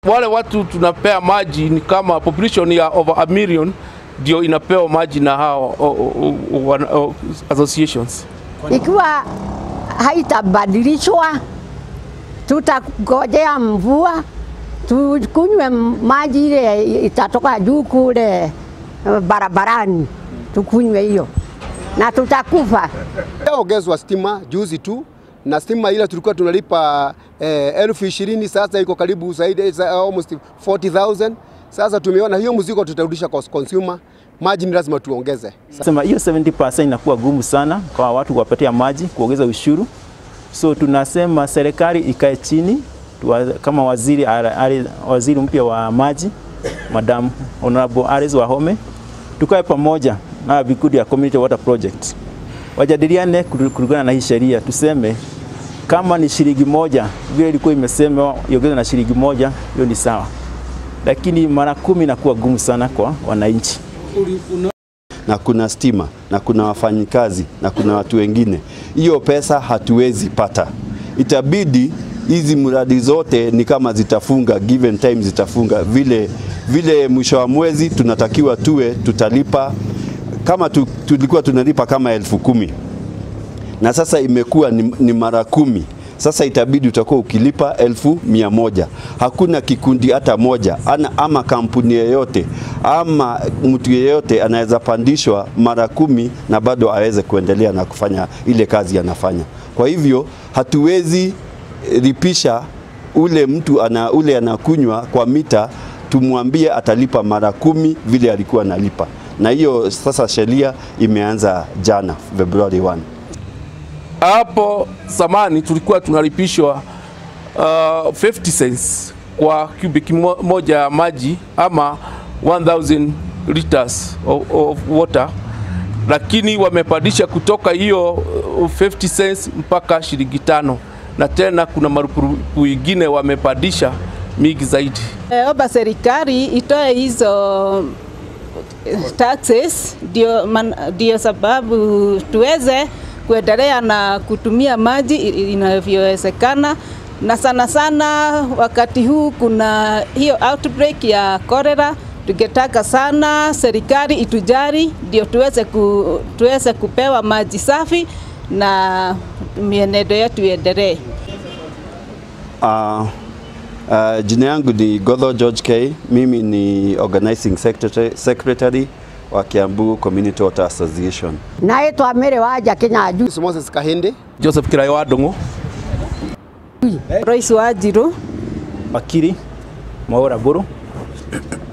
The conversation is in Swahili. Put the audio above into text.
Wale watu tunapea maji ni kama population ya over a million ndio inapewa maji na hao o, o, o, wana- o, associations. Ikiwa haitabadilishwa, tutangojea mvua tukunywe maji ile itatoka juu kule eh, barabarani, tukunywe hiyo na tutakufa. Ongezwa stima juzi tu na stima ile tulikuwa tunalipa eh, elfu ishirini sasa iko karibu zaidi za- almost 40,000. Sasa tumeona hiyo mzigo tutarudisha kwa consumer. Maji ni lazima tuongeze. Sema hiyo 70% inakuwa gumu sana kwa watu kuwapatia maji, kuongeza ushuru. So tunasema serikali ikae chini tuwa, kama waziri, ara- ara- waziri mpya wa maji Madam Honorable Alice Wahome, tukae pamoja na vikundi ya Community Water Project wajadiliane kul- kulingana na hii sheria, tuseme kama ni shilingi moja vile ilikuwa imesemwa iongezwe na shilingi moja, hiyo ni sawa, lakini mara kumi inakuwa gumu sana kwa wananchi. na kuna stima na kuna wafanyikazi na kuna watu wengine, hiyo pesa hatuwezi pata. Itabidi hizi mradi zote ni kama zitafunga, given time zitafunga vile vile. Mwisho wa mwezi tunatakiwa tuwe tutalipa kama tu, tulikuwa tunalipa kama elfu kumi na sasa imekuwa ni, ni mara kumi. Sasa itabidi utakuwa ukilipa elfu mia moja. Hakuna kikundi hata moja ana, ama kampuni yeyote ama mtu yeyote anaweza pandishwa mara kumi na bado aweze kuendelea na kufanya ile kazi anafanya. Kwa hivyo hatuwezi lipisha ule mtu ana, ule anakunywa kwa mita tumwambie atalipa mara kumi vile alikuwa analipa, na hiyo sasa sheria imeanza jana Februari 1. Hapo zamani tulikuwa tunalipishwa uh, 50 cents kwa cubic mo- moja ya maji ama 1000 liters of, of water, lakini wamepandisha kutoka hiyo uh, 50 cents mpaka shilingi tano, na tena kuna marupurupu ingine wamepandisha mingi zaidi. Eh, Omba serikali itoe hizo taxes ndio, man- ndio sababu tuweze kuendelea na kutumia maji i- inavyowezekana, na sana sana wakati huu kuna hiyo outbreak ya cholera. Tungetaka sana serikali itujali ndio tuweze, ku, tuweze kupewa maji safi na mienendo yetu iendelee. Uh, uh, jina yangu ni Godho George K. Mimi ni organizing secretary, secretary wa Kiambu Community Water Association. naitwa Mary Wanja Kinyanjui. Moses Kahinde Joseph Kirayo wa Ndung'u Royce Wanjiru Wakiri Mwaura Buru